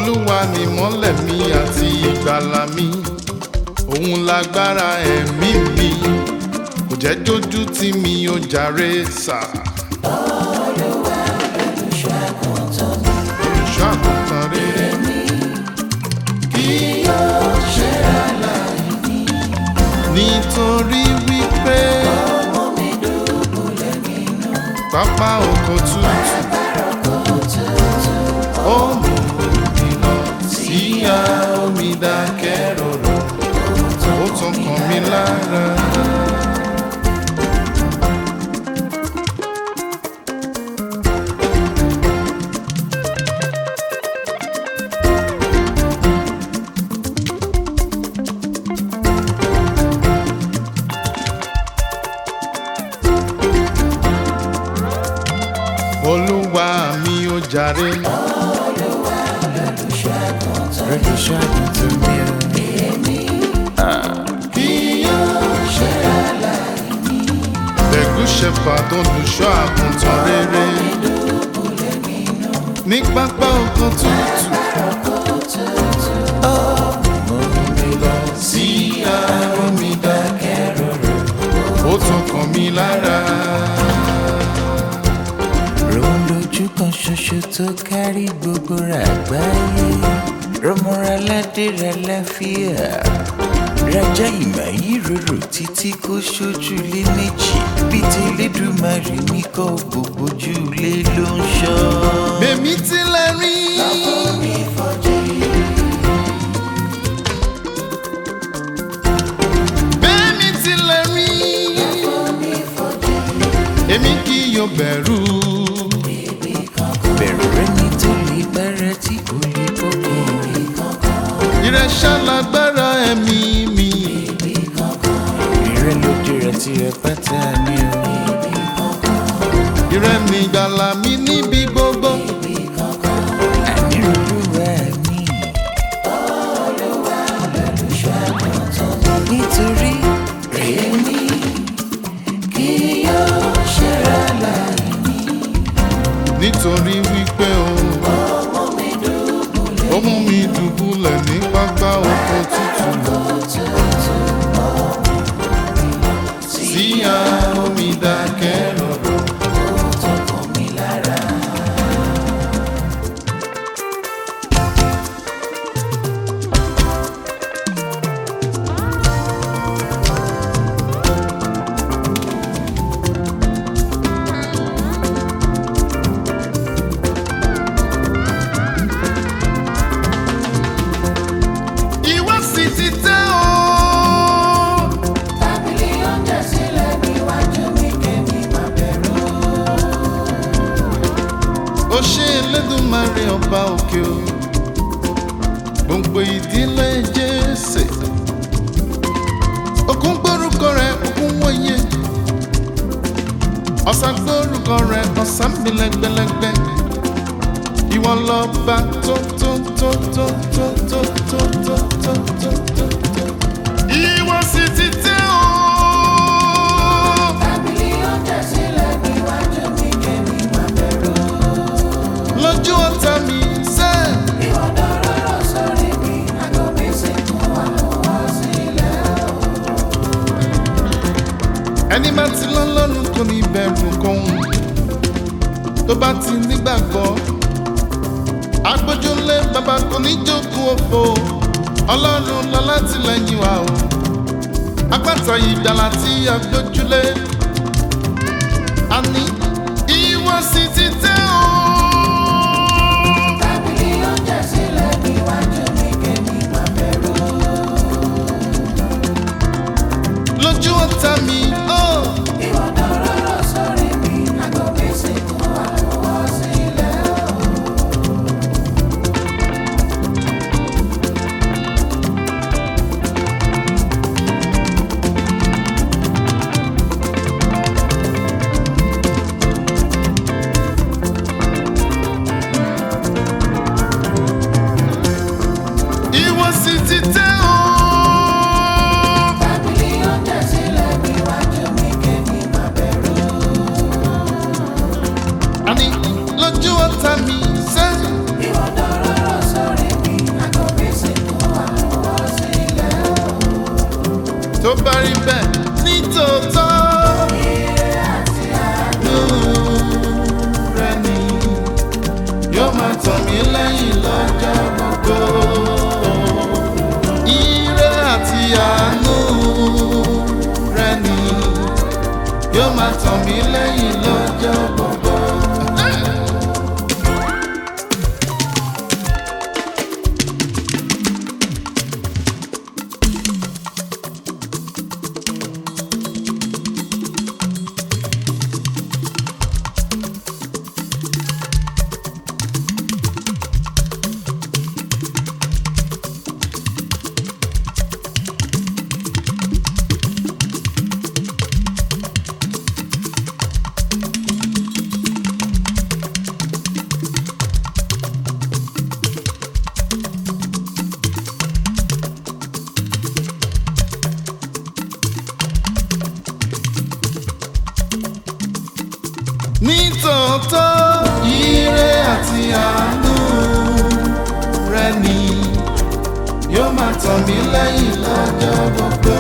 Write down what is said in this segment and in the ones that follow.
olúwa ni mọ́lẹ̀ mi àti ìgbàlà mi òun lágbára ẹ̀mí mi kò jẹ́ dójú tí mi ò jàre sà. olùṣọ́ àgùntàn rere kí yóò ṣe aláìní nítorí wípé pápá oko tútù ó mú mi lọ sí omi dákẹ́ rọ̀rọ̀ ó tún kàn mí lára. olúwa mi ò jàre. olùṣọ́ àgùntàn mi ò kí yóò ṣe Ẹ̀gún shepherd olùṣọ́ àgùntàn rere. Ní pápá oko tútù. Sí àárọ̀ mi dákẹ́ rọ̀rọ̀. Ó tún kàn mí lára. Ròhun lójú kan ṣoṣo tó kárí gbogbo àgbáyé. Rọmọra ládé rẹ láfíà. Rájá ìmọ̀ yìí rorò títí kó ṣojú lé méjì. Bí ti Elédùmarè ní kọ́ gbogbo ojú lé ló ń ṣọ́. Bèmí tilẹ̀ rí. Bèmí tilẹ̀ rí. Èmi kì yóò bẹ̀rù. Bẹ̀rù rẹ ní tó lè bára tí kò lè bọ́kọ̀. Ìrẹsà lágbára ẹ̀mí mi. Ìrẹ́ lójú rẹ tí rẹ pátá ní o. Ìrẹ́ mi gbàlà mi níbi gbogbo. Ànírúurú mi. Nítorí èmi kì yóò ṣẹ́ra láìní. Nítorí wípé o. Ó mú mi dùbúlẹ̀ ní pápá oko tútù. Sí omi dákẹ́ rọ̀rọ̀. Ìwọ sì ti tẹ́ o. Tábìlì oúnjẹ sílẹ̀ níwájú mi kẹ́mi máa bẹ̀rù. ó ṣe Elédùmarè ọba òkè o gbòǹgbò ìdílé Jésè òkun gbórúkọ rẹ̀ òkun wọ̀nyẹ ọ̀sà gbórúkọ rẹ̀ ọ̀sà mi lẹ́gbẹ̀lẹ́gbẹ̀ ìwọ lọ́ba tó tó tó tó tó tó tó tó tó tó tó tó ìwọ sì ti tẹ́ o. Tábìlì oúnjẹ sílẹ̀ níwájú mi kẹ́mi máa bẹ̀rù. lójú ọ̀tá mi sẹ́ẹ̀. Ìwọ dọ̀rọ̀ sórí mi, àgọ́ mi sì kún àmúwá sílẹ̀. ẹni bá ti lọ́lọ́run kò ní bẹ̀rù kóhun tó bá ti nígbàgbọ́ agbójúlé bàbá kò ní jókòó òfò ọlọ́run lọ láti lẹ́yìn wa o apáta ìgbàlà tí a gbójúlé àní ìwọ sì ti tẹ́ o. Tábìlì oúnjẹ sílẹ̀ níwájú mi kẹ́mi máa bẹ̀rù. lójú ọ̀tá mi ó Ìwọ dọ̀rọ̀ sórí mi, àgọ́ mi sì kún àmúwá sílẹ̀. bá rí bẹ́ẹ̀ ní tòótọ́. àánú rẹ̀ ni yóò máa tàn mí lẹ́yìn lọ́jọ́ gbogbo. Ire àti àánú rẹ̀ ni yóò máa tàn mí lẹ́yìn lọ́jọ́ gbogbo. nítòótọ́ ire àti àánú rẹ ni yóò máa tàn mí lẹ́yìn lọ́jọ́ gbogbo.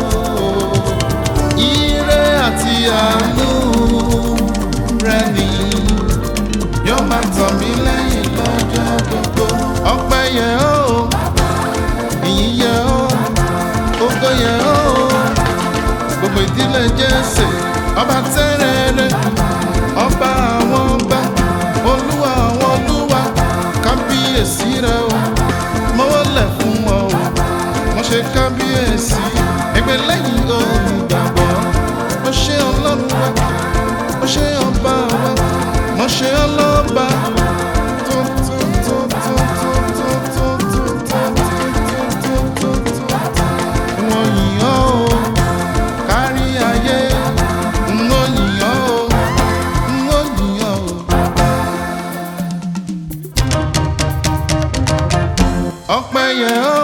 ire àti àánú rẹ ni yóò máa tàn mí lẹ́yìn lọ́jọ́ gbogbo. ọpẹ́ yẹ ó ìyìn yẹ ó ògo yẹ ó gbogbo ìdílé Jésù ọba tẹ́rẹ̀ẹ́rẹ́ ọba àwọn ọba olúwa àwọn olúwa kábíyèsí rẹ o mo wọlé fún ọ o mo ṣe kábíyèsí ẹgbẹ́ lẹ́yìn olùgbàgbọ́ mo ṣe ọlọ́run wa mo ṣe ọba wa mo ṣe ọlọ́ba tó tó tó tó tó tó tó tó tó tó tó tó tó wọ́n yìn ọ́ o kárí ayé wọ́n yìn ọ́ o wọ́n yìn ọ́ o. ọpẹ́ yẹ ọ́